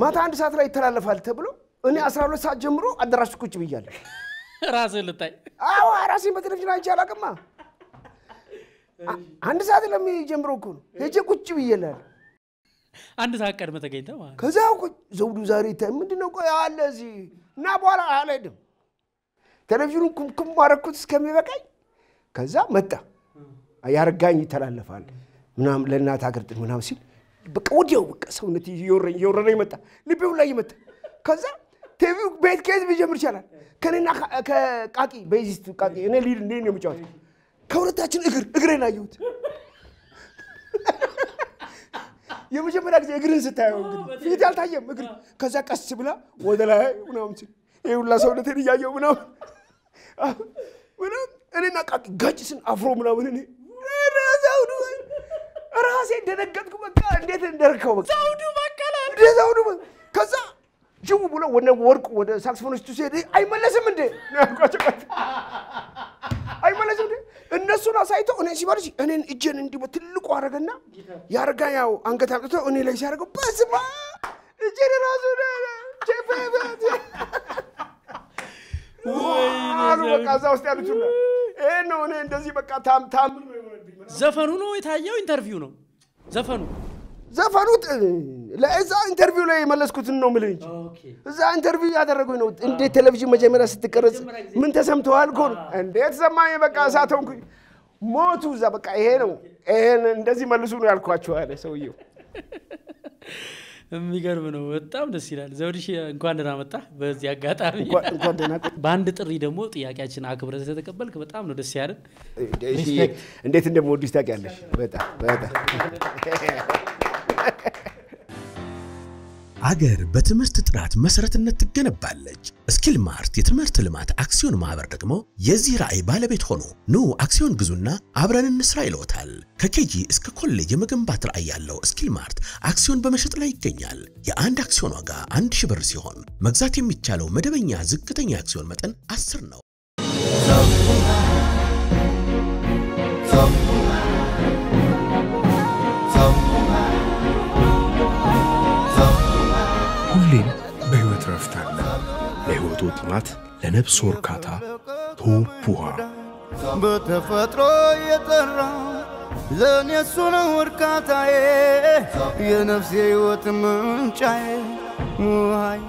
ማታ አንድ ሰዓት ላይ ይተላለፋል ተብሎ እኔ 12 ሰዓት ጀምሮ አዳራሽ ቁጭ ብያለሁ። ራስህን ልታይ አዎ ራሴን በቴሌቪዥን አይቼ አላውቅማ። አ- አንድ ሰዓት ለሚጀምረው እኮ ነው ሄጄ ቁጭ ብዬላለሁ። አንድ ሰዓት ቀድመህ ተገኝተህ ማለት ነው። ከዛ ቁጭ ዘውዱ ዛሬ ይታይ ምንድን ነው ቆይ አለ እዚህ እና በኋላ አልሄድም። ቴሌቪዥኑን ኩምኩም ማረኩት እስከሚበቃኝ። ከዛ መጣ ያረጋኝ ይተላለፋል ምናምን ለእናት ሀገር ጥሪ ምናምን ሲል በቃ ወዲያው በቃ ሰውነት እየወረኝ እየወረረኝ መጣ፣ ልቤው ላይ መጣ። ከዛ ቲቪው ቤት ከየት ቢጀምር ይቻላል? ከኔና ከ- ከቃቂ ቤዚስት ቃቂ እኔ ሊድ እንዴ ነው የምጫወተው። ከሁለታችን እግር እግሬን አየሁት። የመጀመሪያ ጊዜ እግርን ስታየው እንግዲህ ፊት ያልታየም እግር ከዛ ቀስ ብላ ወደ ላይ ምናምን ሲል ይህ ሁላ ሰውነቴን እያየው ምናምን ምናምን እኔና ቃቂ ጋጭ ስን አፍሮ ምናምን እኔ ኧረ ዘውዱ ራሴ እንደነገጥኩ በቃ እንዴት እንደርከው በቃ ዘውዱ በቀለ እንደ ዘውዱ በ- ከዛ ጅው ብሎ ወደ ወርቁ ወደ ሳክስፎኒስቱ ሲሄድ አይመለስም እንዴ ነው ያልኳቸው። አይመለስም እንዴ እነሱን አሳይተው እኔ ሲበልሽ እኔን እጄን እንዲህ በትልቁ አረገና ያረጋ ያው አንገት አምጥቶ እኔ ላይ ሲያደርገው በስማ እጄን ራሱ አሉ በቃ እዛ ውስጥ ያሉት ሁላ ይሄ ነው እኔ እንደዚህ በቃ ታም ታምር ነው የሆነብኝ። ዘፈኑ ነው የታየው? ኢንተርቪው ነው ዘፈኑ? ዘፈኑ ጥ- ለእዛ ኢንተርቪው ላይ የመለስኩትን ነው የምልህ እንጂ እዛ ኢንተርቪው ያደረጉኝ ነው። እንዴት ቴሌቪዥን መጀመሪያ ስትቀረጽ ምን ተሰምተዋል? እኮ ነው እንዴት ሰማኝ። በቃ እሳት ሆንኩኝ። ሞቱ እዛ በቃ ይሄ ነው ይሄን እንደዚህ መልሱ ነው ያልኳቸው አለ ሰውየው። የሚገርም ነው። በጣም ደስ ይላል። ዘውድሽ እንኳን ደህና መጣህ። በዚህ አጋጣሚ እንኳን እንኳን ደህና ቆይ። በአንድ ጥሪ ደግሞ ጥያቄያችን አክብረህ ስለተቀበልክ በጣም ነው ደስ ያለን። እሺ፣ እንዴት እንደምወድሽ ታውቂያለሽ። በጣም በጣም አገር በትምህርት ጥራት መሰረትነት ትገነባለች። ስኪል ማርት የትምህርት ልማት አክሲዮን ማህበር ደግሞ የዚህ ራዕይ ባለቤት ሆኖ ኑ አክሲዮን ግዙና አብረን እንስራ ይለዎታል። ከኬጂ እስከ ኮሌጅ የመገንባት ራዕይ ያለው ስኪል ማርት አክሲዮን በመሸጥ ላይ ይገኛል። የአንድ አክሲዮን ዋጋ አንድ ሺህ ብር ሲሆን መግዛት የሚቻለው መደበኛ ዝቅተኛ አክሲዮን መጠን 10 ነው። ሁሌም በሕይወት ረፍት አለ። ለሕይወቱ ጥማት፣ ለነፍስ እርካታ ቶፕ ውሃ በተፈጥሮ የጠራ ለእኔ እሱ ነው እርካታዬ የነፍሴ ሕይወት ምንጫዬ ውሃዬ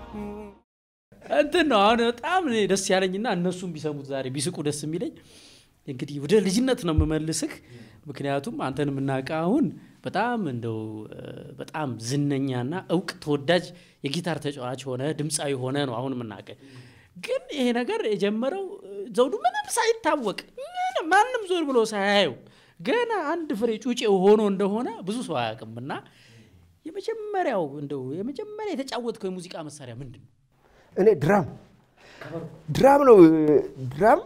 እንትን ነው አሁን በጣም እኔ ደስ ያለኝና እነሱም ቢሰሙት ዛሬ ቢስቁ ደስ የሚለኝ እንግዲህ ወደ ልጅነት ነው የምመልስህ። ምክንያቱም አንተን የምናውቀው አሁን በጣም እንደው እ፣ በጣም ዝነኛና እውቅ ተወዳጅ የጊታር ተጫዋች ሆነ ድምፃዊ ሆነ ነው አሁን የምናውቀው። ግን ይሄ ነገር የጀመረው እ፣ ዘውዱ ምንም ሳይታወቅ ምንም ማንም ዞር ብሎ ሳያየው ገና አንድ ፍሬ ጩጬ ሆኖ እንደሆነ ብዙ ሰው አያውቅም። እና የመጀመሪያው እንደው የመጀመሪያ የተጫወትከው የሙዚቃ መሳሪያ ምንድን ነው? እኔ ድራም ድራም ነው ድራም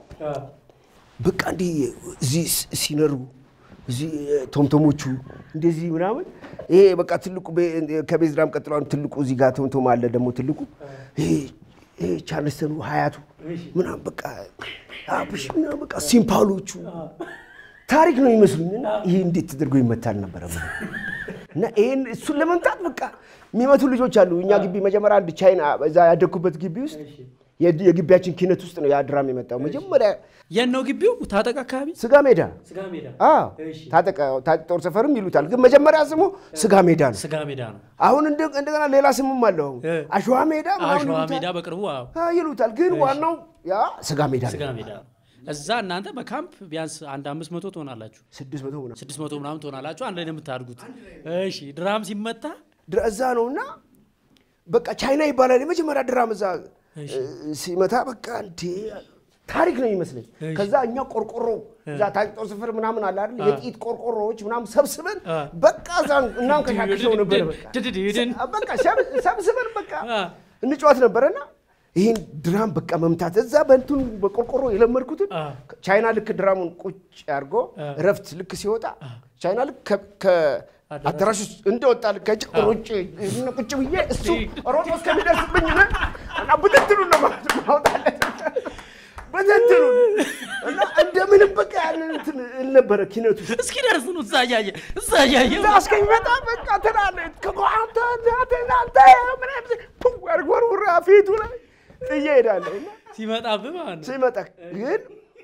በቃ እንዲህ እዚህ ስ- ሲነሩ እዚህ ቶምቶሞቹ እንደዚህ ምናምን ይሄ በቃ ትልቁ ቤ- ከቤዝ ድራም ቀጥሎ አሁን ትልቁ እዚህ ጋር ቶምቶም አለ ደግሞ ትልቁ ይሄ ይሄ ቻርልስተኑ ሀያቱ ምናምን በቃ አብሽ ምናምን በቃ ሲምፓሎቹ ታሪክ ነው ይመስሉኝ እና ይሄ እንዴት ተደርጎ ይመታል ነበረ እና ይሄን እሱን ለመምታት በቃ የሚመቱ ልጆች አሉ። እኛ ግቢ መጀመሪያ አንድ ቻይና እዛ ያደግኩበት ግቢ ውስጥ የድ- የግቢያችን ኪነት ውስጥ ነው ያ ድራም የመጣው መጀመሪያ የት ነው ግቢው? ታጠቅ አካባቢ ስጋ ሜዳ ስጋ ሜዳ አዎ፣ ታጠቀ ታጠቅ ጦር ሰፈርም ይሉታል፣ ግን መጀመሪያ ስሙ ስጋ ሜዳ ነው። ስጋ ሜዳ ነው። አሁን እንደ- እንደገና ሌላ ስምም አለው አሁን እ። አሸዋ ሜዳ ምናምን አሸዋ ይሉታል። ሜዳ በቅርቡ አዎ፣ አዎ ይሉታል፣ ግን ዋናው ያ ስጋ ሜዳ ስጋ ነው። ሜዳ ነው። እዛ እናንተ በካምፕ ቢያንስ አንድ አምስት መቶ ትሆናላችሁ፣ ስድስት መቶ ምናምን ስድስት መቶ ምናምን ትሆናላችሁ። አንድ ላይ ነው የምታድጉት። እሺ ድራም ሲመታ ድረ- እዛ ነው እና በቃ ቻይና ይባላል የመጀመሪያ ድራም እዛ እሺ። እ፣ ሲመታ በቃ እንዴ ታሪክ ነው ይመስለኝ። ከዛ እኛ ቆርቆሮ እዛ ታጭ ጦር ሰፈር ምናምን አለ አይደል የጥይት ቆርቆሮዎች ምናምን ሰብስበን አ። በቃ እዛ እናንከሻክሸው ነበር። በቃ ድድድድን በቃ ሰብ- ሰብስበን በቃ አ። እንጫወት ነበረና ይህን ድራም በቃ መምታት እዛ በእንትኑ በቆርቆሮ የለመድኩትን አ። ቻይና ልክ ድራሙን ቁጭ አድርጎ እረፍት ልክ ሲወጣ ቻይና ልክ ከ- ከአዳራሽ ውስጥ እንደወጣ ልክ ከጭ ሩጭ ቁጭ ብዬ እሱ ሮጦ እስከሚደርስብኝ ነ እና ብትትሉ ነው ማውጣለት በተንትኑ እና እንደምንም በቃ ያንን እንትን እል ነበረ ኪነቱ እስኪ ደርስ ነው እዛ እያየ እዛ እያየ እዛ እስከሚመጣ በቃ ትላለህ ከጓንተ እናንተ ምናምን ፑ ወርወርውራ ፊቱ ላይ ጥዬ እሄዳለሁ እና ሲመጣብህ ማለት ነው። ሲመጣ ግን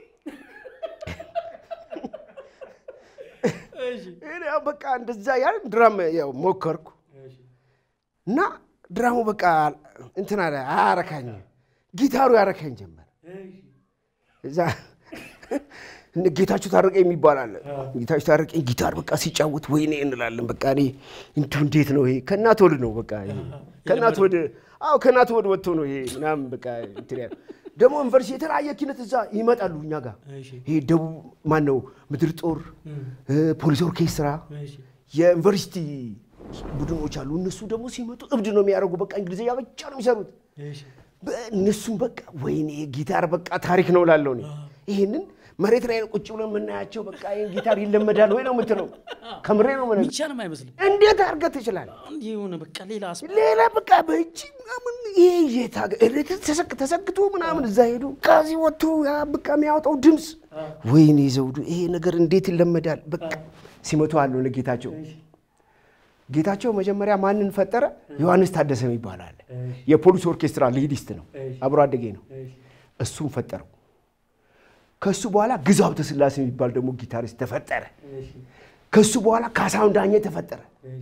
እሺ፣ እኔ ያው በቃ እንደዛ ያን ድራም ያው ሞከርኩ እና ድራሙ በቃ እንትን አለ አያረካኝ፣ ጊታሩ ያረካኝ ጀመር። እዛ እነ ጌታቸው ታረቀኝ የሚባል አለ። ጌታቸው ታረቀኝ ጊታር በቃ ሲጫወት ወይኔ እንላለን። በቃ እኔ እንዲሁ እንዴት ነው ይሄ ከእናት ወድ ነው በቃ ይሄ ከእናት ወድ አዎ ከእናት ወድ ወጥቶ ነው ይሄ ምናምን በቃ እንትን ያለ ደግሞ ዩኒቨርሲቲ የተለያየ ኪነት እዛ ይመጣሉ እኛ ጋር እሺ፣ ይሄ ደቡብ ማን ነው ምድር ጦር ፖሊስ ኦርኬስትራ እሺ፣ የዩኒቨርሲቲ ቡድኖች አሉ። እነሱ ደግሞ ሲመጡ እብድ ነው የሚያደርጉ። በቃ እንግሊዝኛ ብቻ ነው የሚሰሩት። እሺ። እነሱም በቃ ወይኔ ጊታር በቃ ታሪክ ነው ላለው እኔ ይህንን መሬት ላይ ቁጭ ብሎ የምናያቸው በቃ ይህን ጊታር ይለመዳል ወይ ነው የምትለው። ከምሬ ነው የምነግርህ። ሚቻልም አይመስልም። እንዴት አድርገህ ትችላለህ? እንዲህ የሆነ በቃ ሌላ አስ ሌላ በቃ በእጅ ምናምን ይሄ የታገ ተሰክ ተሰክቶ ምናምን እዛ ሄዱ ከዚህ ወጥቶ ያ በቃ የሚያወጣው ድምፅ ወይኔ ዘውዱ ይሄ ነገር እንዴት ይለመዳል? በቃ ሲመቱ አለው ለጌታቸው ጌታቸው መጀመሪያ ማንን ፈጠረ? ዮሐንስ ታደሰ የሚባል አለ። የፖሊስ ኦርኬስትራ ሊዲስት ነው፣ አብሮ አደጌ ነው። እሱም ፈጠረው። ከሱ በኋላ ግዛው ሀብተ ሥላሴ የሚባል ደግሞ ጊታሪስት ተፈጠረ። ከሱ በኋላ ካሳሁን ዳኘ ተፈጠረ።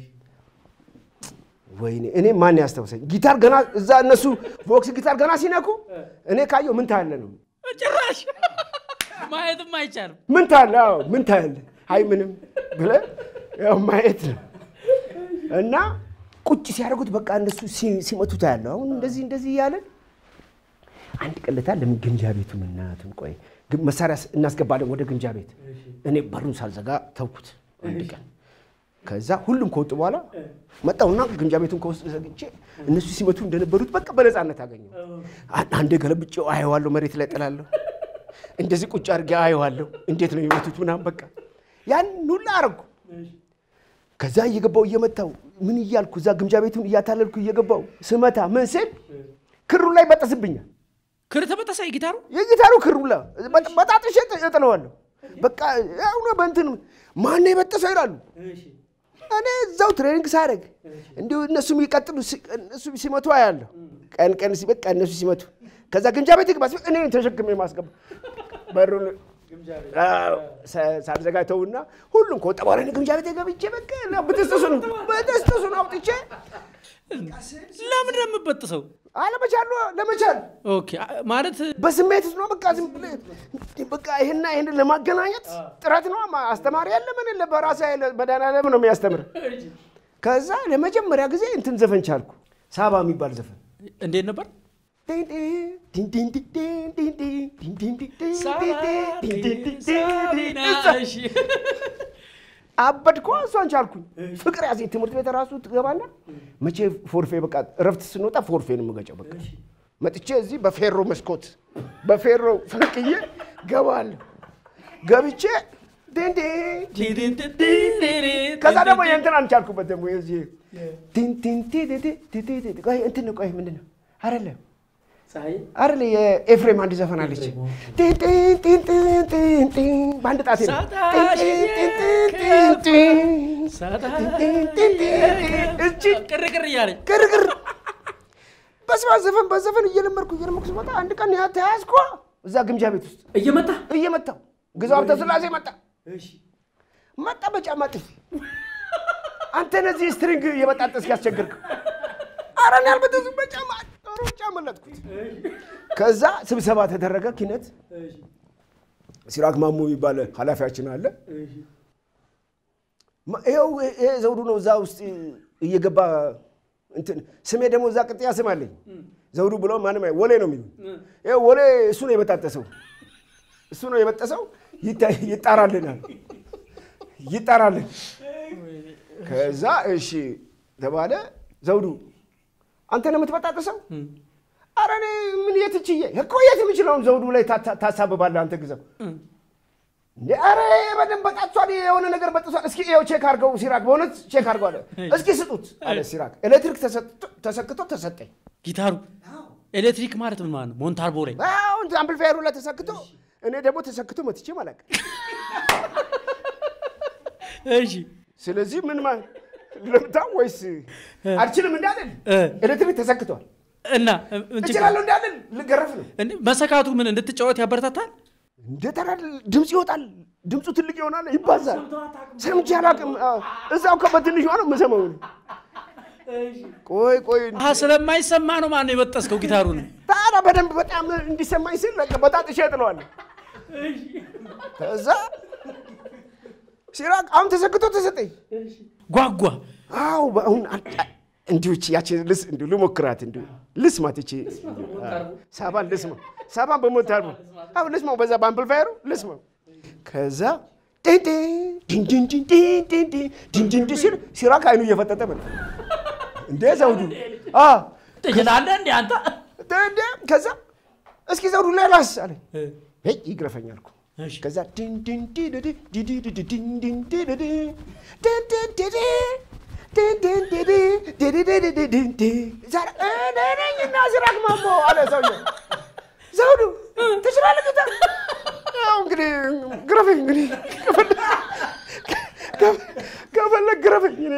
ወይኔ እኔ ማን ያስታውሰኝ? ጊታር ገና እዛ እነሱ ቦክስ ጊታር ገና ሲነኩ እኔ ካየው ምን ታያለ ነው ጭራሽ ማየትም አይቻልም። ምን ታያለ? አዎ ምን ታያለ? አይ ምንም ብለህ ያው ማየት ነው። እና ቁጭ ሲያደርጉት በቃ እነሱ ሲ- ሲመቱ ታያለ። አሁን እንደዚህ እንደዚህ እያለን አንድ ቀለታ ለምን ግምጃ ቤቱን እናቱን ቆይ ግን መሳሪያ ስ- እናስገባለን ወደ ግምጃ ቤት። እኔ በሩን ሳልዘጋ ተውኩት አንድ ቀን። ከዛ ሁሉም ከወጡ በኋላ መጣሁና ግምጃ ቤቱን ከውስጥ ዘግቼ እነሱ ሲመቱ እንደነበሩት በቃ በነፃነት አገኘሁ። አ- አንዴ ገለብጬው አየዋለሁ፣ መሬት ላይ ጥላለሁ። እንደዚህ ቁጭ አድርጌ አየዋለሁ፣ እንዴት ነው የሚመቱት ምናምን በቃ ያን ሁላ አረግኩ። ከዛ እየገባው እየመታው ምን እያልኩ እዛ ግምጃ ቤቱን እያታለልኩ እየገባው ስመታ ምን ስል ክሩ ላይ በጠስብኛል። ክር ተበጠሰ ጊታሩ የጊታሩ ክሩላ በጣጥሼ እጥለዋለሁ። በቃ ያው በእንትን ማነው የበጠሰው ይላሉ። እኔ እዛው ትሬኒንግ ሳደርግ እንዲሁ እነሱ የሚቀጥሉ ሲ- እነሱ ሲመቱ አያለሁ። ቀን ቀን ሲ- በቃ እነሱ ሲመቱ ከዛ ግምጃ ቤት ግባ ሲል እኔ ተሸክሜ ማስገባ በሩን አዎ፣ ሳ- ሳልዘጋ ተውና ሁሉም ከወጣ በኋላ እኔ ግምጃ ቤት ገብቼ በቃ እና ብጥስጥሱን ብጥስጥሱን አውጥቼ ለምን ነው የምበጥሰው? አለመቻሉ ለመቻል ኦኬ አ- ማለት በስሜት ውስጥ ነው። በቃ ዝም ብለህ በቃ ይሄና ይሄንን ለማገናኘት ጥረት ነው። ማ- አስተማሪ ያለ ምን የለ በራሴ ኃይል መድኃኒዓለም ነው የሚያስተምር። ከዛ ለመጀመሪያ ጊዜ እንትን ዘፈን ቻልኩ። ሳባ የሚባል ዘፈን እንዴት ነበር? ሳቢና እሺ። አበድኳ። እሷን ቻልኩኝ። ፍቅር ያዜ ትምህርት ቤት ራሱ ትገባና መቼ ፎርፌ በቃ እረፍት ስንወጣ ፎርፌ ነው የምገጨው። በቃ መጥቼ እዚህ በፌሮ መስኮት በፌሮ ፈንቅዬ ገባለሁ። ገብቼ ዲንዲ ከዛ ደግሞ የእንትን አንቻልኩበት ደግሞ የዚህ ቲንቲንቲ ቆይ እንትን ነው ቆይ ምንድን ነው አይደለም አይደለ የኤፍሬም አንድ ዘፈን አለች ቲንቲንቲንቲንቲን በአንድ ጣቴ ነው እቺ ቅርቅር እያለኝ ግርግር በስማ ዘፈን በዘፈን እየለመድኩ እየለመድኩ ስመጣ አንድ ቀን ያ ተያዝኳ እዛ ግምጃ ቤት ውስጥ እየመታ እየመታው ግዛው ሀብተ ሥላሴ መጣ መጣ በጫማ ጥፊ አንተ ነዚህ ስትሪንግ እየበጣጠስክ ያስቸግርከው ኧረ እኔ አልበጠስኩም በጫማ ሩጫ መለጥኩት ከዛ ስብሰባ ተደረገ ኪነት ሲራክ ማሞ የሚባል ኃላፊያችን አለ ማ- ይኸው ይሄ ዘውዱ ነው እዛ ውስጥ እየገባ እንትን ስሜ ደግሞ እዛ ቅጥያ ስም አለኝ ዘውዱ ብሎ ማንም አይ- ወሌ ነው የሚሉ ይኸው ወሌ እሱ ነው የበጣጠሰው እሱ ነው የበጠሰው ይታ- ይጣራልናል ይጣራልን ከዛ እሺ ተባለ ዘውዱ አንተ ነው የምትበጣጠሰው አረ እኔ ምን የት ችዬ እኮ የት የምችለውን ዘውዱ ላይ ታ- ታሳብባለህ አንተ ግዛው እንዴ አረ በደንብ በጣቷል የሆነ ነገር በጥሷል እስኪ ይኸው ቼክ አድርገው ሲራክ በእውነት ቼክ አድርገው አለ እስኪ ስጡት አለ ሲራክ ኤሌክትሪክ ተሰጥቶ- ተሰክቶ ተሰጠኝ ጊታሩ ኤሌክትሪክ ማለት ምን ማለት ነው? ሞንታርቦ ላይ አዎ እንትን አምፕሊፋየሩ ላይ ተሰክቶ እኔ ደግሞ ተሰክቶ መትቼ ማለት እሺ ስለዚህ ምን ማለት ልምታ ወይስ አልችልም እንዳለን እ። ኤሌክትሪክ ተሰክቷል እና ምን ችግር- እችላለሁ እንዳለን ልገረፍ ነው እንዴ፣ መሰካቱ ምን እንድትጫወት ያበረታታል? እንደ ተራ ድምፅ ይወጣል ድምፁ ትልቅ ይሆናል ይባዛል ሰምቼ አላውቅም አዎ። እዛው ከበትንሿ ነው የምሰማው እኔ። ቆይ ቆይ አሀ ስለማይሰማ ነው ማነው የበጠስከው ጊታሩን? ታዲያ በደንብ በጣም እንዲሰማኝ ስል በቃ በጣጥሼ እጥለዋለሁ ከዛ ሲራቅ አሁን ተሰክቶ ተሰጠኝ ጓጓ አው አሁን እንዲሁ እቺ ያቺን ልስ እንዲሁ ልሞክራት እንዲሁ ልስማት እቺ ሳባን ልስማ ሳባን በሞታር አሁን ልስማው በዛ በአምፕልፋየሩ ልስማው ከዛ ጤንጤ ዲንዲንዲንዲንዲንዲንዲንዲንዲ ሲል ሲራክ አይኑ እየፈጠጠ መጣ እንዴ ዘውዱ አ ትችላለህ እንዴ አንተ? እንዴ ከዛ እስኪ ዘውዱ ላይ ላስ አለኝ ሄይ ይግረፈኝ አልኩ እሺ። ከዛ ዲንዲንዲዲዲ ዲዲዲዲ ዲንዲንዲዲዲ ዲንዲንዲዲ ዲንዲንዲዲ ዲዲዲዲዲዲ ዛሬ እኔ ነኝ እና ሲራክ ማሞ አለ ሰውዬው። ዘውዱ ትችላለህ ጊታር? ያው እንግዲህ ግረፈኝ እንግዲህ ከፈለግ- ከፈለግ ግረፈኝ እኔ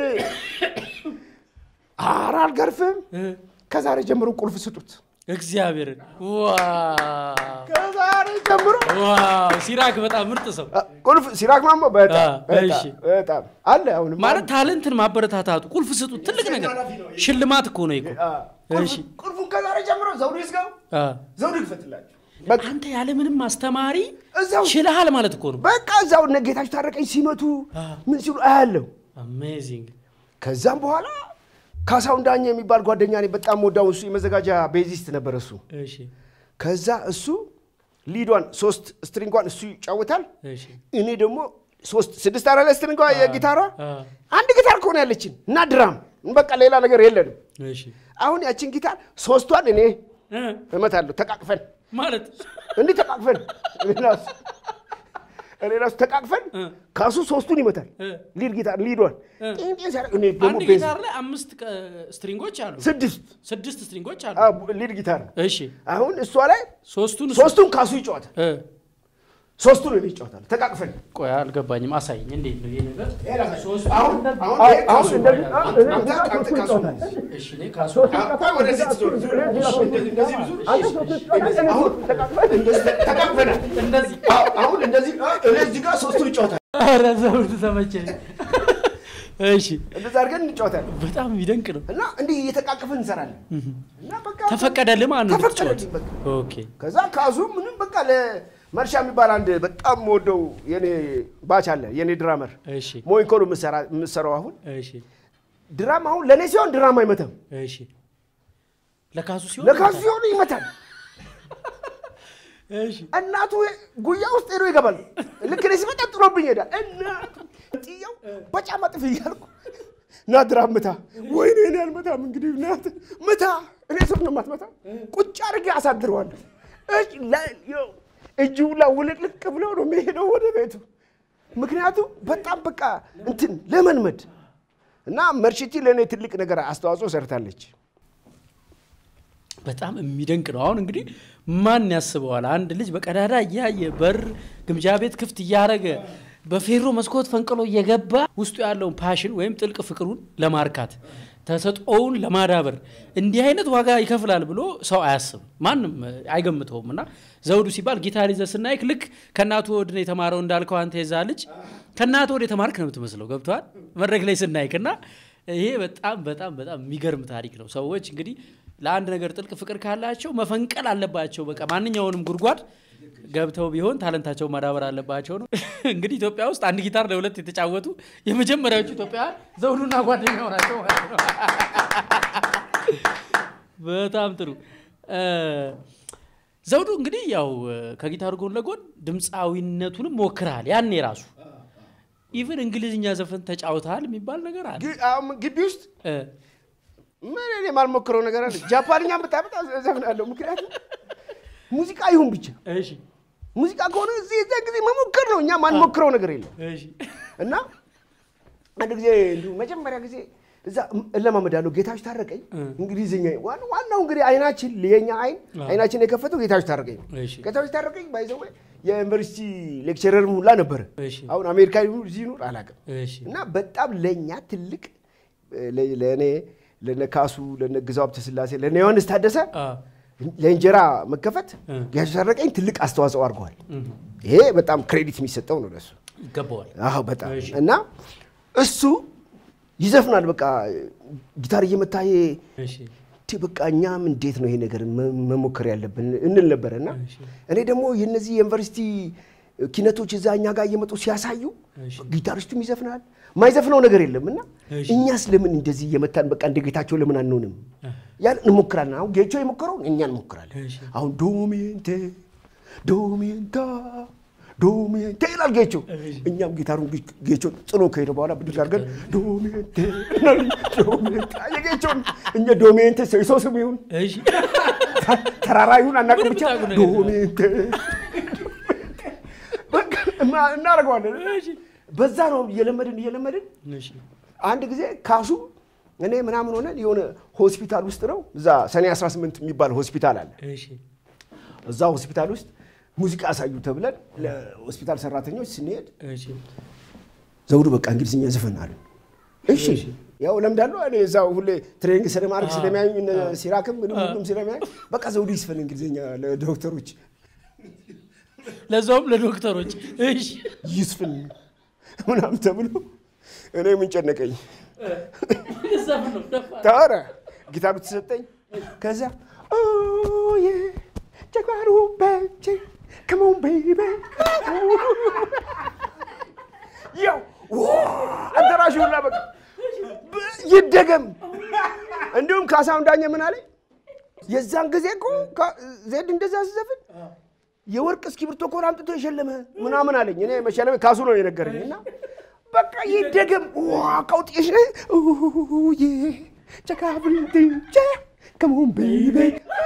ኧረ አልገርፍም። ከዛሬ ጀምሮ ቁልፍ ስጡት። እግዚአብሔርን ዋው ከዛሬ ጀምሮ ዋው! ሲራክ በጣም ምርጥ ሰው ቁልፍ ሲራክ ማሞ በጣም አ፣ በጣም እሺ። በጣም አለ አሁንም ማለት ታለንትን ማበረታታቱ ቁልፍ ስጡት ትልቅ ነገር ሽልማት እኮ ነው ይኮ አ፣ ቁልፍ- እሺ። ቁልፉን ከዛሬ ጀምሮ ዘውዱ ይዝጋው፣ አ። ዘውዱ ይክፈትላችሁ። በቃ አንተ ያለምንም አስተማሪ እዛው ችልሃል ማለት እኮ ነው በቃ እዛው እነ ጌታቸው ታረቀኝ ሲመቱ ምን ሲሉ አያለሁ። አሜዚንግ ከዛም በኋላ ካሳሁን ዳኘ የሚባል ጓደኛ እኔ በጣም ወዳው እሱ የመዘጋጃ ቤዚስት ነበር እሱ። እሺ ከዛ እሱ ሊዷን ሶስት ስትሪንጓን እሱ ይጫወታል። እሺ እኔ ደግሞ ሶስት ስድስት አራለ ስትሪንጓ የጊታሯ አ፣ አንድ ጊታር ከሆነ ያለችን እና ድራም በቃ ሌላ ነገር የለንም። እሺ አሁን ያችን ጊታር ሶስቷን እኔ እ፣ እመታለሁ ተቃቅፈን ማለት እንዲህ ተቃቅፈን እኔ ራሱ እኔ ራሱ ተቃቅፈን እ። ካሱ ሶስቱን ይመታል። እ። ሊድ ጊታር ሊዷን እ። ጤንጤን ሲያደርግ እኔ ደግሞ አንድ ቤዝ ጊታር ላይ አምስት ቀ- ስትሪንጎች አሉ ስድስት ስድስት ስትሪንጎች አሉ አ፣ ሊድ ጊታር ነው። እሺ አሁን እሷ ላይ ሶስቱን እሱ- ሶስቱን ካሱ ይጫወታል። እ፣ ሶስቱን እኔ ይጫወታል ተቃቅፈን ቆይ አልገባኝም አሳይኝ እንዴት ነው ይሄ ነገር ሶስቱ አሁን አሁን አሁን ይሄ ካሱ እንደዚህ ነው። አንተ አንተ ካሱ ነው። እሺ እኔ ካሱ ቆይ ወደዚህ ትዞር፣ ዞር። እንደዚህ እንደዚህ ብዙ አሁን ተቃቅፈን እንደዚህ ተቃቅፈናል። እንደዚህ አዎ፣ አሁን እንደዚህ አ፣ እኔ እዚህ ጋር ሶስቱን ይጫወታል። ኧረ ዘውድ ተመቸኝ እሺ እንደዛ አድርገን እንጫወታለን በጣም የሚደንቅ ነው እና እንዲህ እየተቃቀፍን እንሰራለን እና በቃ ተፈቀደልህ ማለት ነው ተፈቀደልኝ እንድትጫወት? በቃ ኦኬ ከዛ ካዙ ምንም በቃ ለመርሻ የሚባል አንድ በጣም የምወደው የኔ ባች አለ የኔ ድራመር እሺ ሞይንኮ ነው የምሰራ- የምሰራው አሁን እሺ ድራም አሁን ለእኔ ሲሆን ድራም አይመታም እሺ ለካሱ ሲሆን ለካዙ ሲሆን ይመታል እሺ እናቱ ጉያ ውስጥ ሄዶ ይገባል ልክ እኔ ሲመጣ ጥሎብኝ ይሄዳል እናቱ ጥየው በጫማ ጥፍ እያልኩ ና ድራም ምታ ወይኔ እኔ አልመታም እንግዲህ ናት ምታ እኔ ስር ነው የማትመታ ቁጭ አድርጌ አሳድረዋለሁ እጅ ላ- ይኸው እጁ ላ ውልቅልቅ ብሎ ነው የሚሄደው ወደ ቤቱ ምክንያቱም በጣም በቃ እንትን ለመልመድ እና መርሽቲ ለእኔ ትልቅ ነገር አስተዋጽኦ ሰርታለች በጣም የሚደንቅ ነው። አሁን እንግዲህ ማን ያስበዋል? አንድ ልጅ በቀዳዳ እያየ በር ግምጃ ቤት ክፍት እያደረገ በፌሮ መስኮት ፈንቅሎ እየገባ ውስጡ ያለውን ፓሽን ወይም ጥልቅ ፍቅሩን ለማርካት ተሰጥኦውን ለማዳበር እንዲህ አይነት ዋጋ ይከፍላል ብሎ ሰው አያስብም፣ ማንም አይገምተውም። እና ዘውዱ ሲባል ጊታር ይዘህ ስናይክ ልክ ከእናቱ ወድ ነው የተማረው እንዳልከው አንተ የዛ ልጅ ከእናቱ ወድ የተማርክ ነው የምትመስለው። ገብተዋል መድረክ ላይ ስናይክ እና ይሄ በጣም በጣም በጣም የሚገርም ታሪክ ነው። ሰዎች እንግዲህ ለአንድ ነገር ጥልቅ ፍቅር ካላቸው መፈንቀል አለባቸው። በቃ ማንኛውንም ጉድጓድ ገብተው ቢሆን ታለንታቸው ማዳበር አለባቸው ነው። እንግዲህ ኢትዮጵያ ውስጥ አንድ ጊታር ለሁለት የተጫወቱ የመጀመሪያዎቹ ኢትዮጵያውያን ዘውዱና ጓደኛው ናቸው ማለት ነው። በጣም ጥሩ እ፣ ዘውዱ እንግዲህ ያው ከጊታሩ ጎን ለጎን ድምፃዊነቱንም ሞክረሃል። ያኔ ራሱ ኢቭን እንግሊዝኛ ዘፈን ተጫውተሃል የሚባል ነገር አለ ግ- አሁን ግቢ ውስጥ እ፣ ምን እኔ የማልሞክረው ነገር አለ ጃፓንኛ ብታመጣ ዘፍናለሁ ምክንያቱም ሙዚቃ ይሁን ብቻ እሺ ሙዚቃ ከሆነ እዚህ እዚያ ጊዜ መሞከር ነው እኛ ማንሞክረው ነገር የለም እሺ እና አንድ ጊዜ እንዲሁ መጀመሪያ ጊዜ እዛ እለማመዳለሁ። ጌታዎች ታረቀኝ እንግሊዝኛ ዋና- ዋናው እንግዲህ አይናችን የኛ አይን አይናችን የከፈተው ጌታዎች ታረቀኝ ነው። እሺ። ጌታዎች ታረቀኝ ባይዘው የዩኒቨርሲቲ ሌክቸረርም ሁላ ነበረ። እሺ። አሁን አሜሪካ ይሁን እዚህ ይኑር አላውቅም። እሺ እና በጣም ለእኛ ትልቅ ለ- ለእኔ ለነ ካሱ ለነ ግዛው ሀብተ ስላሴ ለነ ዮሐንስ ታደሰ አ ለእንጀራ መከፈት እ። ጌታቸው ታረቀኝ ትልቅ አስተዋጽኦ አድርገዋል። ይሄ በጣም ክሬዲት የሚሰጠው ነው ለሱ። ይገባዋል። አዎ በጣም እሺ። እና እሱ ይዘፍናል። በቃ ጊታር እየመታ ይሄ እሺ ቲ በቃ እኛም እንዴት ነው ይሄ ነገር መ- መሞከር ያለብን እንል ነበረ እና እኔ ደግሞ የነዚህ የዩኒቨርሲቲ ኪነቶች እዛ እኛ ጋር እየመጡ ሲያሳዩ እሺ። ጊታሪስቱም ይዘፍናል፣ ማይዘፍነው ነገር የለም እና እሺ። እኛስ ለምን እንደዚህ እየመታን በቃ እንደ ጌታቸው ለምን አንሆንም? ያን እንሞክራለን። አሁን ጌቾ የሞከረውን እኛ እንሞክራለን። እሺ። አሁን ዶሚንቴ ዶሚንታ ዶሚንቴ ይላል ጌቾ። እኛም ጊታሩን ጌ- ጌቾ ጥሎ ከሄደ በኋላ ብድግ አድርገን ዶሚንቴ እንላለን። ዶሚንቴ የጌቾን እኛ ዶሚንቴ ሰው ስም ይሁን እሺ ተራራ ይሁን አናውቅም፣ ብቻ ምንም ታውቁ ነገር ዶሚንቴ በቃ እና- እናደርገዋለን። በዛ ነው እየለመድን እየለመድን እሺ አንድ ጊዜ ካሱ እኔ ምናምን ሆነን የሆነ ሆስፒታል ውስጥ ነው እዛ ሰኔ 18 የሚባል ሆስፒታል አለ። እሺ እዛ ሆስፒታል ውስጥ ሙዚቃ ያሳዩ ተብለን ለሆስፒታል ሰራተኞች ስንሄድ እሺ ዘውዱ በቃ እንግሊዝኛ ዘፈን አለ። እሺ ያው ለምዳለሁ እኔ እዛው ሁሌ ትሬኒንግ ስለማድረግ ስለሚያዩ እነ ሲራክም ምንም ሁሉም ስለሚያዩ በቃ ዘውዱ ይስፈን እንግሊዝኛ ለዶክተሮች ለዛውም ለዶክተሮች እሺ ይስፍን ምናምን ተብሎ እኔ ምን ጨነቀኝ። ዘፈን ነው ደፋር ታረ ጊታሩ ተሰጠኝ። ከዛ ኦዬ ጀጓሩ በቼ ከሞን ቤቢ ያው አዳራሹ ሁላ በቃ ብ- ይደገም። እንዲሁም ካሳሁን ዳኘ ምን አለኝ፣ የዛን ጊዜ እኮ ካ- ዜድ እንደዛ ሲዘፍን የወርቅ እስክሪብቶ እኮ ነው አምጥቶ የሸለመ ምናምን አለኝ። እኔ መሸለመ ካሱ ነው የነገረኝ እና በቃ ይደገም ዋ ቀውጤሽ ዬ ጨካብልንትንቸ ከሞን ቤቢ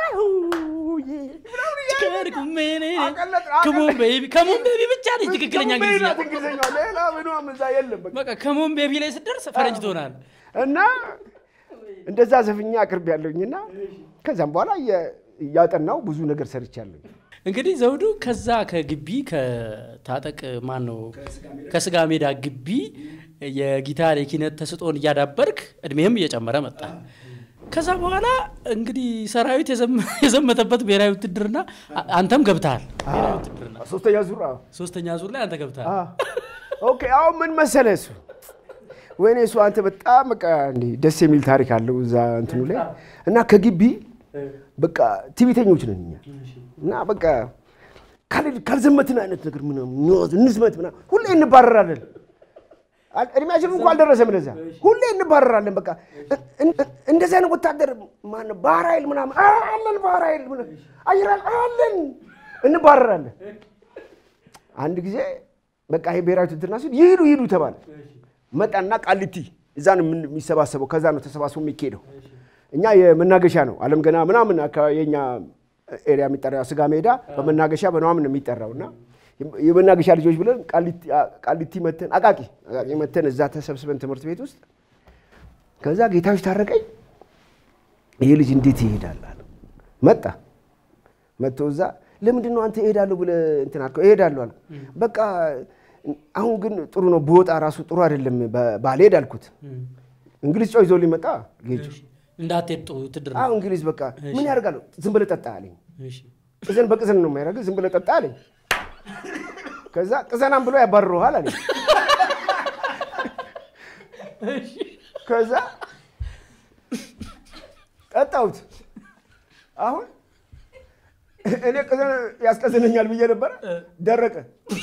ከሞን ቤቢ ከሞን ቤቢ ብቻ ነች ትክክለኛ እንግሊዝኛ እንግሊዝኛ ሌላ ምንም እዛ የለም በቃ በቃ ከሞን ቤቢ ላይ ስትደርስ ፈረንጅ ትሆናል እና እንደዛ ዘፍኛ አቅርብ ያለሁኝና ከዛም በኋላ እየ- እያጠናው ብዙ ነገር ሰርቻለሁ። እንግዲህ ዘውዱ ከዛ ከግቢ ከታጠቅ ማን ነው ከስጋ ሜዳ ግቢ የጊታር የኪነት ተስጦን እያዳበርክ እድሜህም እየጨመረ መጣ። ከዛ በኋላ እንግዲህ ሰራዊት የዘመ- የዘመተበት ብሔራዊ ውትድርና አ- አንተም ገብተሃል። ብሔራዊ ውትድርና ሶስተኛ ዙር አዎ። ሶስተኛ ዙር ላይ አንተ ገብተሃል። አ፣ ኦኬ አሁን ምን መሰለህ እሱ ወይኔ እሱ አንተ በጣም በቃ እንዴ ደስ የሚል ታሪክ አለው እዛ እንትኑ ላይ እና ከግቢ በቃ ትዕቢተኞች ነን እኛ እና በቃ ካል- ካልዘመትን አይነት ነገር ምናምን እንወዝ- እንዝመት ምናምን ሁሌ እንባረራለን። አል- እድሜያችን እንኳ አልደረሰም ለዛ ሁሌ እንባረራለን። በቃ እን- እን- እንደዚህ አይነት ወታደር ማነው ባህር ኃይል ምናምን አለን ባህር ኃይል ምናምን አየር ኃይል አለን እንባረራለን። አንድ ጊዜ በቃ ይሄ ብሔራዊ ውትድርና ሲል ይሂዱ ይሂዱ ተባለ። መጣና ቃሊቲ እዛ ነው የምን- የሚሰባሰበው ከዛ ነው ተሰባስቦ የሚካሄደው። እኛ የመናገሻ ነው አለም ገና ምናምን አካባቢ የኛ ኤሪያ የሚጠራው ስጋ ሜዳ በመናገሻ በምናምን ነው የሚጠራው እና የመናገሻ ልጆች ብለን ቃሊቲ- ቃሊቲ መተን አቃቂ አቃቂ መተን እዛ ተሰብስበን ትምህርት ቤት ውስጥ ከዛ ጌታዎች ታረቀኝ ይህ ልጅ እንዴት ይሄዳል አለ። መጣ መጥቶ እዛ ለምንድን ነው አንተ እሄዳለሁ ብለህ እንትን አልከው? እሄዳለሁ አልኩ። በቃ አሁን ግን ጥሩ ነው ብወጣ ራሱ ጥሩ አይደለም ባ- ባልሄድ አልኩት። እንግሊዝ ጨው ይዞ ሊመጣ ጌጁ እንዳትሄድ ጥሩ ውትድርና አሁን እንግሊዝ በቃ ምን ያደርጋሉ? ዝም ብለህ ጠጣ አለኝ። እሺ። ቅዘን በቅዘን ነው የሚያደርግህ። ዝም ብለህ ጠጣ አለኝ። ከዛ ቅዘናም ብሎ ያባርረዋል አለኝ። ከዛ ጠጣሁት። አሁን እኔ ቅዘን ያስቀዝነኛል ብዬ ነበረ፣ ደረቀ።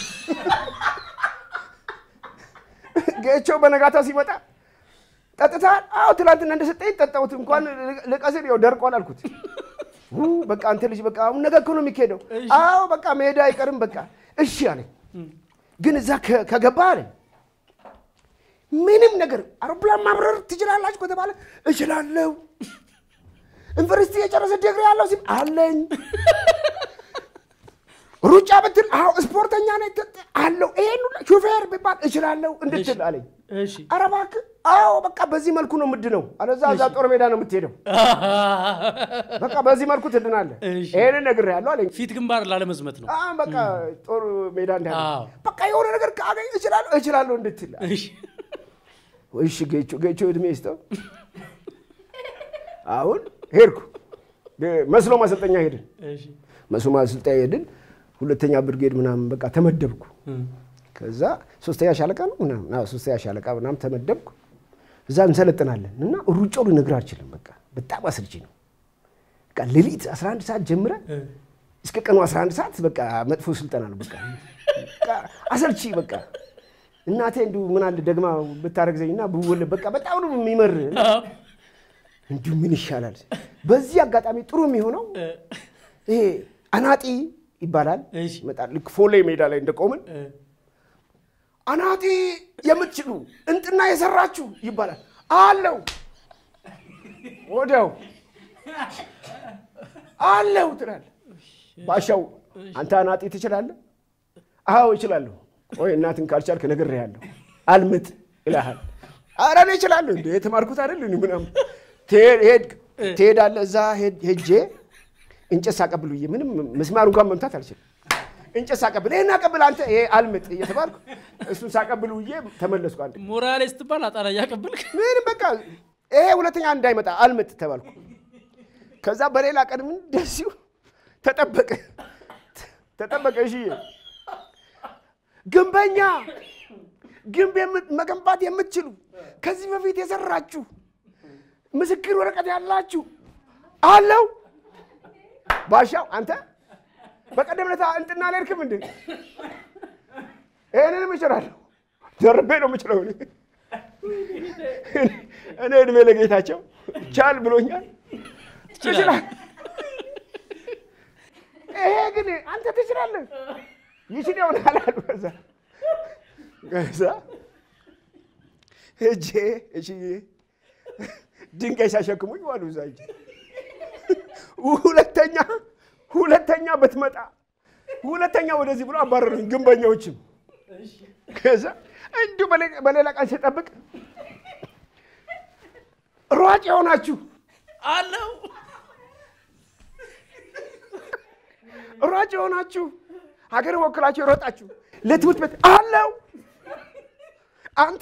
ጌቸው በነጋታ ሲመጣ ጠጥተሃል? አዎ ትላንትና እንደሰጠኝ ጠጣሁት። እንኳን ልቀስር ያው ደርቋል አልኩት። ው በቃ አንተ ልጅ በቃ አሁን ነገ እኮ ነው የሚካሄደው። አዎ በቃ መሄድ አይቀርም በቃ እሺ አለኝ። ግን እዛ ከ- ከገባ አለኝ ምንም ነገር አውሮፕላን ማብረር ትችላላችሁ ከተባለ እችላለሁ። ዩኒቨርሲቲ የጨረሰ ዲግሪ ያለው ሲል አለኝ። ሩጫ ብትል አዎ ስፖርተኛ ነኝ ት- አለው። ይሄን ሁላ ሹፌር ቢባል እችላለሁ እንድትል አለኝ። እሺ ኧረ እባክህ አዎ በቃ በዚህ መልኩ ነው የምድነው። አለዛ እዛ ጦር ሜዳ ነው የምትሄደው። በቃ በዚህ መልኩ ትድናለህ። እሺ። ይሄንን ነግሬሃለሁ አለኝ። ፊት ግንባር ላለመዝመት ነው። አሁን በቃ ጦር ሜዳ እንዳለ አዎ። በቃ የሆነ ነገር ካገኝ እችላለሁ እችላለሁ እንድትል እሺ እሺ ጌቾ ጌቾ እድሜ ይስጠው። አሁን ሄድኩ መስሎ ማሰልጠኛ ሄድን። እሺ መስሎ ማሰልጠኛ ሄድን። ሁለተኛ ብርጌድ ምናምን በቃ ተመደብኩ። እም፣ ከዛ ሶስተኛ ሻለቃ ነው ምናምን አዎ፣ ሶስተኛ ሻለቃ ምናምን ተመደብኩ። እዛ እንሰለጥናለን እና ሩጫው ልነግርህ አልችልም። በቃ በጣም አሰልቺ ነው። በቃ ሌሊት 11 ሰዓት ጀምረ እ፣ እስከ ቀኑ 11 ሰዓት በቃ መጥፎ ስልጠና ነው። በቃ በቃ አሰልቺ በቃ እናቴ እንዲሁ ምን አለ ደግማ ብታረግዘኝና ብወለድ በቃ በጣም ነው የሚመር አዎ፣ እንዲሁ ምን ይሻላል። በዚህ አጋጣሚ ጥሩ የሚሆነው እ፣ ይሄ አናጢ ይባላል። እሺ። ይመጣል ልክ ፎሌ ሜዳ ላይ እንደቆምን እ፣ አናጢ የምትችሉ እንጥና የሰራችሁ ይባላል አለው። ወዲያው አለው ትላለህ። ባሻው አንተ አናጢ ትችላለህ? አዎ እችላለሁ። ቆይ እናትን ካልቻልክ ነግሬሃለሁ። አልምጥ ይልሃል። ኧረ እኔ እችላለሁ እንደ የተማርኩት አይደል እንዴ ምናምን ትሄድ- ሄድክ ትሄዳለህ። እዛ ሄድ- ሄጄ እንጨት ሳቀብል ብዬ ምንም ምስማር እንኳን መምታት አልችልም። እንጨት ሳቀብል ይህን አቀብል አንተ ይሄ አልምጥ እየተባልኩ እሱን ሳቀብል ብዬ ተመለስኩ። አንድ ሞራሌ ስትባል አጣላ እያቀበልክ ምንም በቃ ይሄ ሁለተኛ እንዳይመጣ አልምጥ ተባልኩ። ከዛ በሌላ ቀን ምን እንደዚሁ ተጠበቀ ተጠበቀ። እሺ ግንበኛ ግንብ የምት- መገንባት የምትችሉ ከዚህ በፊት የሰራችሁ ምስክር ወረቀት ያላችሁ አለው ባሻው አንተ በቀደም ዕለት እንጥና አልሄድክም እንዴ? ይህንንም እችላለሁ። ደርቤ ነው የምችለው እኔ። እኔ እድሜ ለጌታቸው ቻል ብሎኛል። ትችላለህ። ይሄ ግን አንተ ትችላለህ። ይችል ይሆናል አሉ። ከዛ ከዛ ሄጄ እሺ ድንጋይ ሲያሸክሙኝ ዋሉ እዛ ሂጅ ሁለተኛ ሁለተኛ ብትመጣ ሁለተኛ ወደዚህ ብሎ አባረሩኝ። ግንበኛዎችም ከዛ እንዲሁ በሌ- በሌላ ቀን ሲጠብቅ ሯጭ የሆናችሁ አለው ሯጭ የሆናችሁ ሀገር ወክላችሁ የሮጣችሁ ለትምህርት ቤት አለው አንተ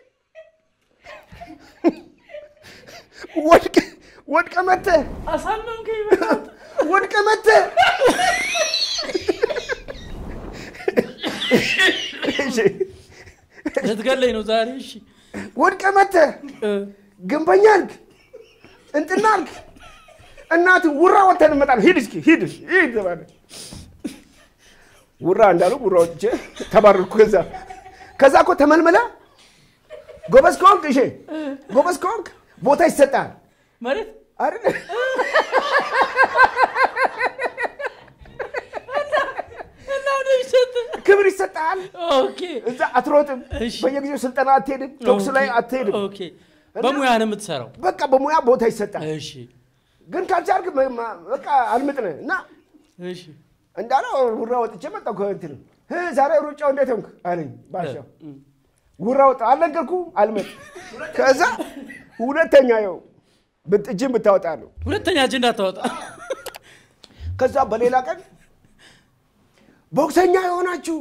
ወድቀ ወድቀ መተህ አሳመምከኝ በጣም። ወድቀ መተህ እሺ፣ ልትገለኝ ነው ዛሬ። እሺ ወድቀ መተህ እ፣ ግንበኛ አልክ እንትና አልክ እናት ውራ ወተን እንመጣለን ሂድ እስኪ ሂድ ሂድ ተባለ ውራ እንዳሉ ውራ ወጥቼ ተባረርኩ ከዛ ከዛ እኮ ተመልመለ ጎበዝ ከሆንክ እሺ ጎበዝ ከሆንክ ቦታ ይሰጣል መሬት አይደል እና ወደ ይሰጥ ክብር ይሰጣል ኦኬ እዛ አትሮጥም እሺ። በየጊዜው ስልጠና አትሄድም ቶክስ ላይ አትሄድም ኦኬ በሙያ ነው የምትሰራው። በቃ በሙያ ቦታ ይሰጣል እሺ ግን ካልቻልክ መ- ማ- በቃ አልምጥነ እና እሺ እንዳለው ውራ ወጥቼ መጣሁ ከእንትን እ ዛሬ ሩጫው እንዴት ሆንክ አለኝ ባሻው ውራ ወጣ አልነገርኩ አልመጥ ከዛ ሁለተኛ ይኸው ብት- እጅን ብታወጣ ነው ሁለተኛ እጅ እንዳታወጣ። ከዛ በሌላ ቀን ቦክሰኛ የሆናችሁ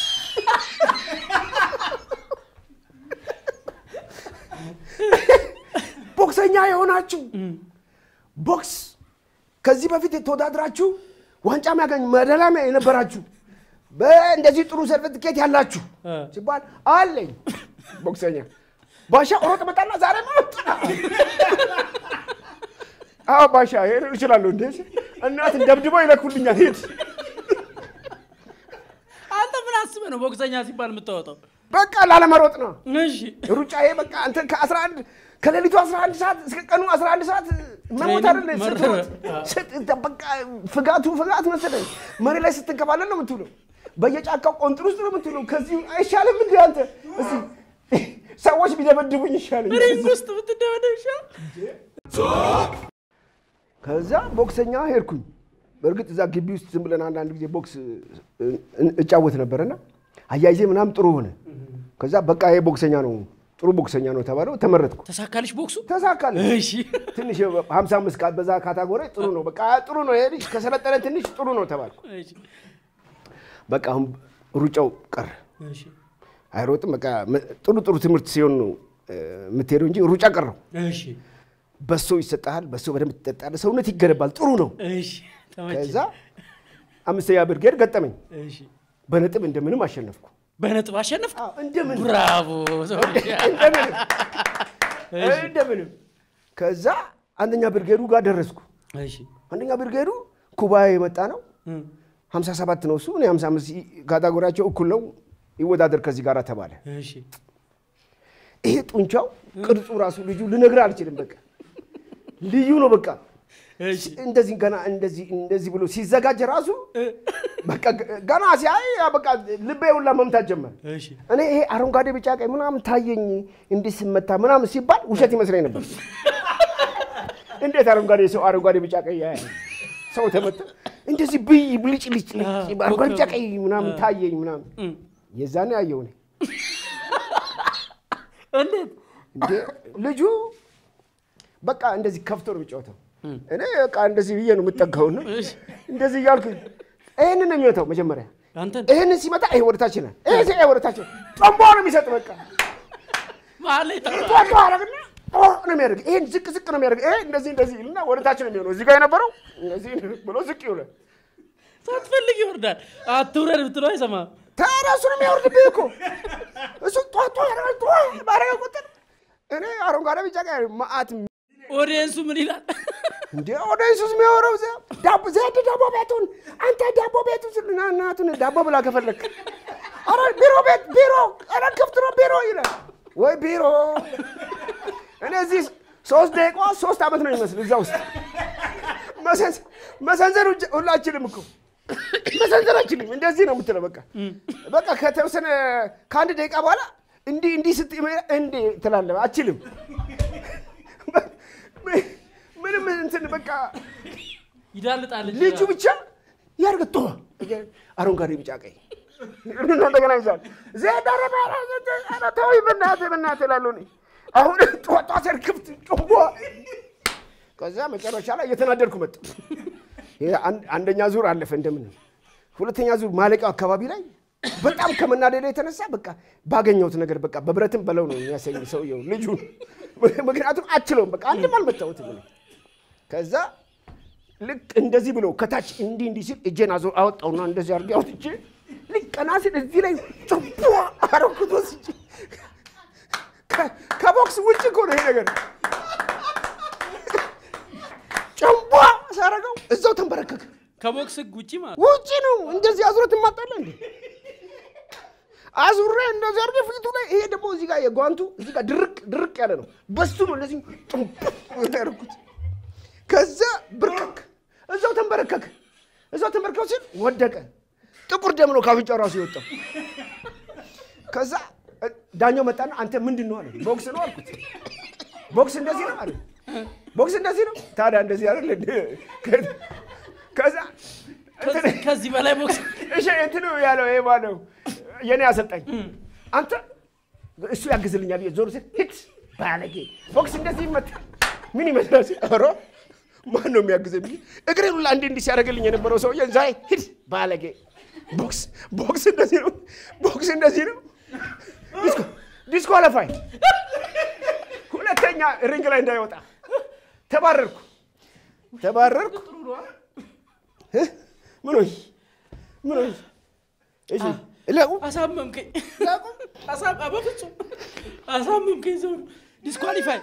ቦክሰኛ የሆናችሁ ቦክስ ከዚህ በፊት ተወዳድራችሁ ዋንጫ የሚያገኝ መደላሚያ የነበራችሁ በእንደዚህ ጥሩ ሰርቲፊኬት ያላችሁ እ። ሲባል አለኝ ቦክሰኛ ባሻ ሮጥ መጣና ዛሬ መጣ አዎ ባሻ ሄድ እችላለሁ እንዴ እናት ደብድበው ይለኩልኛል ሄድ አንተ ምን አስበህ ነው ቦክሰኛ ሲባል የምታወጣው? በቃ ላለመሮጥ ነው እሺ ሩጫ ይሄ በቃ አንተ ከ11 ከሌሊቱ 11 ሰዓት እስከ ቀኑ 11 ሰዓት መሞት አይደለ ትሬኒንግ ስትሮጥ መረ- ስት- በቃ ፍጋቱ ፍጋት መሰለኝ መሬት ላይ ስትንከባለል ነው የምትውለው በየጫካው ቆንጥር ውስጥ ነው የምትውለው ከዚህ አይሻልም እንዲ አንተ እዚህ ሰዎች ቢደበድቡኝ ይሻለኝ ሪንግ ውስጥ ብትደበደብ ይሻል። ከዛ ቦክሰኛ ሄድኩኝ በእርግጥ እዛ ግቢ ውስጥ ዝም ብለን አንዳንድ ጊዜ ቦክስ እ- እ- እጫወት ነበረና አያይዜ ምናምን ጥሩ ሆነ ከዛ በቃ ይሄ ቦክሰኛ ነው ጥሩ ቦክሰኛ ነው ተባለው፣ ተመረጥኩ። ተሳካልሽ ቦክሱ? ተሳካል። እሺ ትንሽ 55 ቃ- በዛ ካታጎሪ ጥሩ ነው፣ በቃ ጥሩ ነው፣ ይሄ ልጅ ከሰለጠነ ትንሽ ጥሩ ነው ተባልኩ። እሺ በቃ አሁን ሩጫው ቀረ። እሺ አይሮጥም። በቃ መ- ጥሩ ጥሩ ትምህርት ሲሆን ነው እ፣ የምትሄደው እንጂ ሩጫ ቀረው። እሺ በሶ ይሰጥሃል፣ በሶ በደንብ ትጠጣለህ፣ ሰውነት ይገነባል። ጥሩ ነው። እሺ ተመቸኝ። ከዛ አምስተኛ ብርጌድ ገጠመኝ። እሺ በነጥብ እንደምንም አሸነፍኩ። በነጥብ አሸነፍክ? አዎ፣ እንደምን ብራቮ ሰውዬ። እንደምንም እንደምንም። ከዛ አንደኛ ብርጌዱ ጋር ደረስኩ። እሺ አንደኛ ብርጌዱ ኩባ የመጣ ነው። እም፣ 57 ነው እሱ፣ እኔ 55 ካታጎሪያቸው እኩል ነው። ይወዳደር ከዚህ ጋር ተባለ። እሺ ይሄ ጡንቻው ቅርጹ ራሱ ልጁ ልነግርህ አልችልም። በቃ ልዩ ነው። በቃ እሺ እንደዚህ ገና እንደዚህ እንደዚህ ብሎ ሲዘጋጅ ራሱ በቃ ገና ሲያይ ያ በቃ ልቤ ሁላ መምታት ጀመረ። እሺ እኔ ይሄ አረንጓዴ ቢጫ ቀይ ምናምን ታየኝ እንዲህ ስመታ ምናምን ሲባል ውሸት ይመስለኝ ነበር። እንዴት አረንጓዴ ሰው አረንጓዴ ቢጫ ቀይ ያያል? ሰው ተመታ እንደዚህ ብይ ብልጭ ልጭ ልጭ አረንጓዴ ቢጫ ቀይ ምናምን ታየኝ ምናምን እም፣ የዛኔ አየሁ እኔ እንዴት እንዴ ልጁ በቃ እንደዚህ ከፍቶ ነው የሚጫወተው። እኔ በቃ እንደዚህ ብዬ ነው የምጠጋውና እሺ እንደዚህ እያልኩ ይህንን ነው የሚመታው መጀመሪያ አንተን ይህንን ሲመታ ይሄ ወደታች ይላል። ይሄ ሲ ይሄ ወደታች ይላል። ጠንቦ ነው የሚሰጥ በቃ መሀል ላይ ጠራ ጧጧ አረግና ጦ ነው የሚያደርግ። ይሄን ዝቅ ዝቅ ነው የሚያደርግ። ይሄ እንደዚህ እንደዚህ ይልና ወደታች ነው የሚሆነው። እዚህ ጋር የነበረው እንደዚህ ብሎ ዝቅ ይውላል። ሳትፈልግ ይወርዳል። አትውረድ ብትለው አይሰማም። ታዲያ እሱ ነው የሚያወርድብህ እኮ እሱ ጧጧ ያደርጋል። ጧ ባረገ ቁጥር እኔ አረንጓዴ ቢጫ ቀይ መዓት ኦዲየንሱ ምን ይላል? እንዴ ወደ ኢየሱስ የሚያወራው እዚያ ዳቦ ዘድ ዳቦ ቤቱን አንተ ዳቦ ቤቱ ስልና እናቱን ዳቦ ብላ ከፈለክ አረ ቢሮ ቤት ቢሮ አረ ክፍት ነው ቢሮ ይላል ወይ ቢሮ እኔ እዚህ ሶስት ደቂቃ ሶስት ዓመት ነው የሚመስል እዛ ውስጥ መሰንዘ- መሰንዘር ውጭ- ሁላችንም እኮ መሰንዘር አችልም እንደዚህ ነው የምትለው በቃ በቃ ከተወሰነ ከአንድ ደቂቃ በኋላ እንዲህ እንዲህ ስት እንዲህ ትላለህ አችልም ምንም እንትን በቃ ይዳልጣል እንጂ ልጁ ብቻ ያርግ ቶ አረንጓዴ ቢጫ ቀይ እንደገና ይዛል ዘዳረ ባራ ተወይ በእናትህ በእናትህ እላለሁ እኔ አሁን ጧጧ ሰር ክፍት ጮቦ ከዛ መጨረሻ ላይ እየተናደድኩ መጣ ይሄ አንድ- አንደኛ ዙር አለፈ እንደምን ሁለተኛ ዙር ማለቂያው አካባቢ ላይ በጣም ከመናደደ የተነሳ በቃ ባገኘሁት ነገር በቃ በብረትም በለው ነው የሚያሰኝ ሰውየው ልጁ ምክንያቱም አችለውም በቃ አንድም አልመታሁትም እኔ ከዛ ልክ እንደዚህ ብሎ ከታች እንዲህ እንዲህ ሲል እጄን አዞ አወጣውና እንደዚህ አድርጌ አውጥቼ ልክ ቀና ሲል እዚህ ላይ ጭቦ አረኩት ወስጄ ከ- ከቦክስ ውጭ እኮ ነው ይሄ ነገር። ጭቦ ሳረገው እዛው ተንበረከከ። ከቦክስ ህግ ውጪ ማለት ውጭ ነው እንደዚህ አዙረት ማጣለ እንዴ አዙሬ እንደዚህ አድርጌ ፊቱ ላይ ይሄ ደግሞ እዚህ ጋር የጓንቱ እዚህ ጋር ድርቅ ድርቅ ያለ ነው። በሱ ነው እንደዚህ ጭቦ ያደረኩት። ከዛ ብርቅክ እዛው ተንበረከከ። እዛው ተንበረከከ ሲል ወደቀ። ጥቁር ደም ነው ካፍንጫው ራሱ የወጣው። ከዛ እ፣ ዳኛው መጣና አንተ ምንድን ነው አለ። ቦክስ ነው አልኩት። ቦክስ እንደዚህ ነው አለ። ቦክስ እንደዚህ ነው ታዲያ እንደዚህ አይደል እንደ ከዛ እንትን- ከዚህ በላይ ቦክስ እሺ እንትኑ ያለው ይሄ ማነው የኔ አሰልጣኝ አንተ እሱ ያግዝልኛል ብዬ ዞር ሲል ሂድ ባለጌ ቦክስ እንደዚህ ይመታል ምን ይመስላል ሲል ኧረ ማን ነው የሚያግዘኝ ብዬ እግሬን ሁላ እንዲህ እንዲህ ሲያደርግልኝ የነበረው ሰውዬ ዛይ ሂድ ባለጌ ቦክስ ቦክስ እንደዚህ ነው ቦክስ እንደዚህ ነው ዲስኮ ዲስኳሊፋይ ሁለተኛ ሪንግ ላይ እንዳይወጣ ተባረርኩ ተባረርኩ እ? ምን ሆይ ምን ሆይ እሺ ለቁ አሳመምከኝ። አሳም- አ፣ በፍጹም አሳመምከኝ። ሰው ዲስኳሊፋይ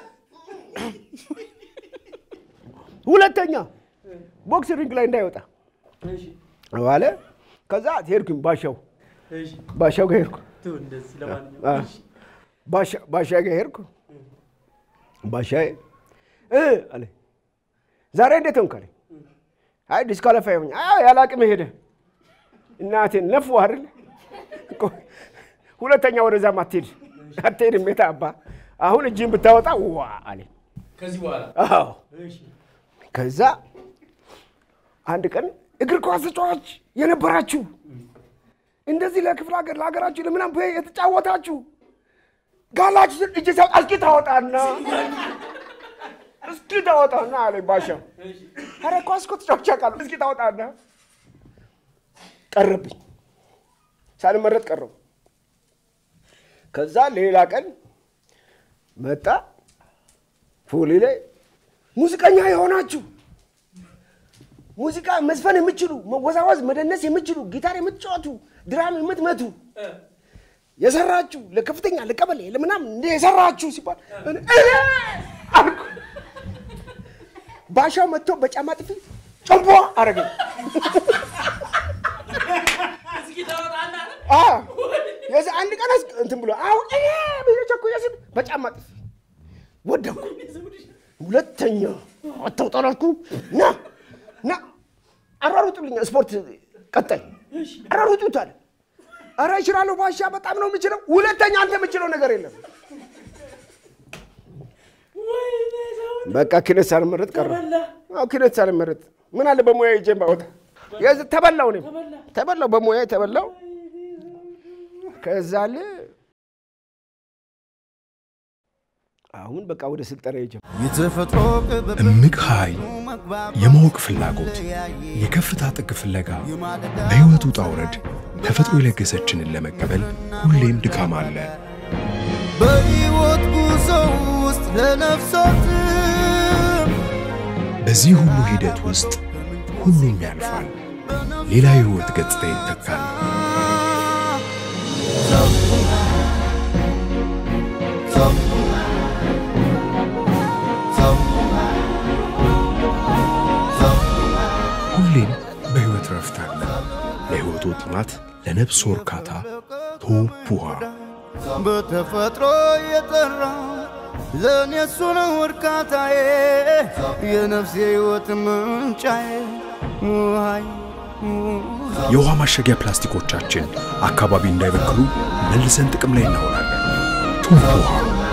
ሁለተኛ ቦክስ ሪንግ ላይ እንዳይወጣ ባለ ከዛ ሄድኩኝ ባሻው እሺ ባሻው ጋር ሄድኩ ተው እንደዚህ ለማንኛውም አ፣ ባሻ- ባሻ ጋር ሄድኩ ባሻዬ እ አለ ዛሬ እንዴት ሆንክ አለኝ አይ ዲስኳሊፋይ ሆኝ አይ ያለ አቅም ሄደ እናቴን ነፉ አይደል ቆይ፣ ሁለተኛ ወደዛም አትሄድ አትሄድም የታ አባ አሁን እጅን ብታወጣ ዋ አለኝ ከዚህ በኋላ አዎ እሺ ከዛ አንድ ቀን እግር ኳስ ተጫዋች የነበራችሁ እንደዚህ ለክፍለ ሀገር ለሀገራችሁ ለምናም የተጫወታችሁ ጋላችሁ ስል እጅ ሰው እስኪ ታወጣና እስኪ ታወጣና አለኝ ባሻ። ኧረ ኳስ እኮ ተጫውቼ አውቃለሁ። እስኪ ታወጣና ቀረብኝ፣ ሳልመረጥ ቀረቡ። ከዛ ሌላ ቀን መጣ ፎሌ ላይ ሙዚቀኛ የሆናችሁ ሙዚቃ መዝፈን የምችሉ መወዛወዝ፣ መደነስ የምችሉ ጊታር የምትጫወቱ ድራም የምትመቱ የሰራችሁ ለከፍተኛ ለቀበሌ ለምናምን እንደ የሰራችሁ ሲባል እኔ እኔ አልኩ። ባሻው መጥቶ በጫማ ጥፊ ጨንቦ አረገኝ። አዎ፣ የዚህ አንድ ቀን አስ- እንትን ብሎ አሁን እኔ ብዬ ቸኩዬ ስል በጫማ ጥፊ ወደኩ። ሁለተኛ አታውጣላልኩ ና ና አሯሩጡልኝ፣ ስፖርት ቀጣይ አሯሩጡት አለ። ኧረ እችላለሁ ባሻ፣ በጣም ነው የምችለው። ሁለተኛ አንተ የምችለው ነገር የለም። በቃ ኪነት ሳልመረጥ ቀረ። አዎ ኪነት ሳልመረጥ ምን አለ በሙያ ጄን ባወጣ የዚ- ተበላው፣ እኔም ተበላው፣ በሙያ ተበላው። ከዛ አለ አሁን በቃ ወደ ስልጠና የጀመ የተፈጥሮ ቅብብል እምቅ ኃይል፣ የማወቅ ፍላጎት፣ የከፍታ ጥግ ፍለጋ፣ በሕይወት ውጣ ውረድ ተፈጥሮ የለገሰችንን ለመቀበል ሁሌም ድካም አለ። በሕይወት ጉዞ ውስጥ ለነፍሶት በዚህ ሁሉ ሂደት ውስጥ ሁሉም ያልፋል፣ ሌላ የሕይወት ገጽታ ይተካል። ሁሌም በሕይወት ረፍት አለ። ለሕይወቱ ጥማት፣ ለነፍሶ እርካታ ቶፕ ውሃ በተፈጥሮ የጠራ ለእኔ እሱ ነው እርካታዬ የነፍሴ ሕይወት ምንጫዬ ውሃይ የውሃ ማሸጊያ ፕላስቲኮቻችን አካባቢ እንዳይበክሉ መልሰን ጥቅም ላይ እናውላለን። ቶፕ ውሃ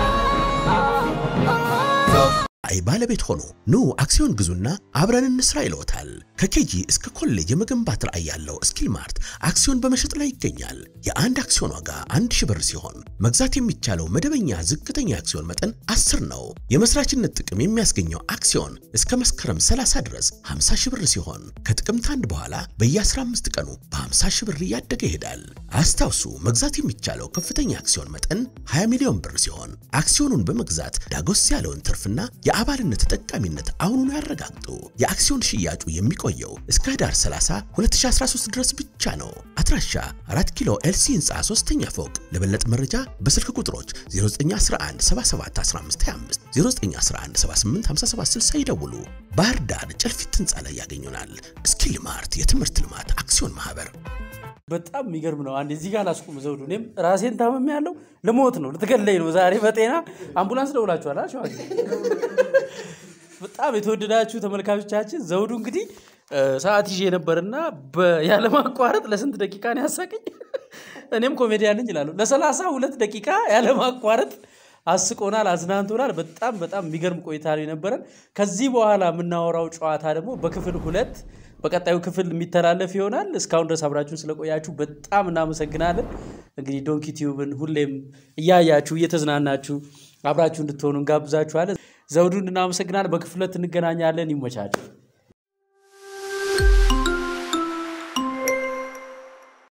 አይ ባለቤት ሆኖ ኑ አክሲዮን ግዙና አብረን እንስራ ይለውታል። ከኬጂ እስከ ኮሌጅ የመገንባት ራዕይ ያለው ስኪል ማርት አክሲዮን በመሸጥ ላይ ይገኛል። የአንድ አክሲዮን ዋጋ አንድ ሺህ ብር ሲሆን መግዛት የሚቻለው መደበኛ ዝቅተኛ አክሲዮን መጠን 10 ነው። የመስራችነት ጥቅም የሚያስገኘው አክሲዮን እስከ መስከረም 30 ድረስ 50 ሺህ ብር ሲሆን ከጥቅምት አንድ በኋላ በየ15 ቀኑ በ50 ሺህ ብር እያደገ ይሄዳል። አስታውሱ መግዛት የሚቻለው ከፍተኛ አክሲዮን መጠን 20 ሚሊዮን ብር ሲሆን አክሲዮኑን በመግዛት ዳጎስ ያለውን ትርፍና የአባልነት ተጠቃሚነት አሁኑን ያረጋግጡ። የአክሲዮን ሽያጩ የሚቆየው እስከ ህዳር 30 2013 ድረስ ብቻ ነው። አድራሻ 4 ኪሎ ኤልሲ ህንፃ 3ኛ ፎቅ። ለበለጠ መረጃ በስልክ ቁጥሮች 0911771525 0911785760 ይደውሉ። ባህር ዳር ጨልፊት ህንፃ ላይ ያገኙናል። ስኪል ማርት የትምህርት ልማት አክሲዮን ማህበር በጣም የሚገርም ነው። አንድ እዚህ ጋር ላስቁም ዘውዱ። እኔም ራሴን ታመም ያለው ልሞት ነው ልትገለኝ ነው ዛሬ በጤና አምቡላንስ ደውላችኋል። አ ሸዋዬ? በጣም የተወደዳችሁ ተመልካቾቻችን ዘውዱ እንግዲህ እ፣ ሰዓት ይዤ ነበርና በ- ያለማቋረጥ ለስንት ደቂቃ ነው ያሳቀኝ? እኔም ኮሜዲያን ነኝ ይላሉ። ለሰላሳ ሁለት ደቂቃ ያለማቋረጥ አስቆናል፣ አዝናንቶናል። በጣም በጣም የሚገርም ቆይታ ነው የነበረን። ከዚህ በኋላ የምናወራው ጨዋታ ደግሞ በክፍል ሁለት በቀጣዩ ክፍል የሚተላለፍ ይሆናል። እስካሁን ድረስ አብራችሁን ስለቆያችሁ በጣም እናመሰግናለን። እንግዲህ ዶንኪ ቲዩብን ሁሌም እያያችሁ እየተዝናናችሁ አብራችሁ እንድትሆኑ እንጋብዛችኋለን። ዘውዱን እናመሰግናለን። በክፍል ሁለት እንገናኛለን። ይመቻችሁ።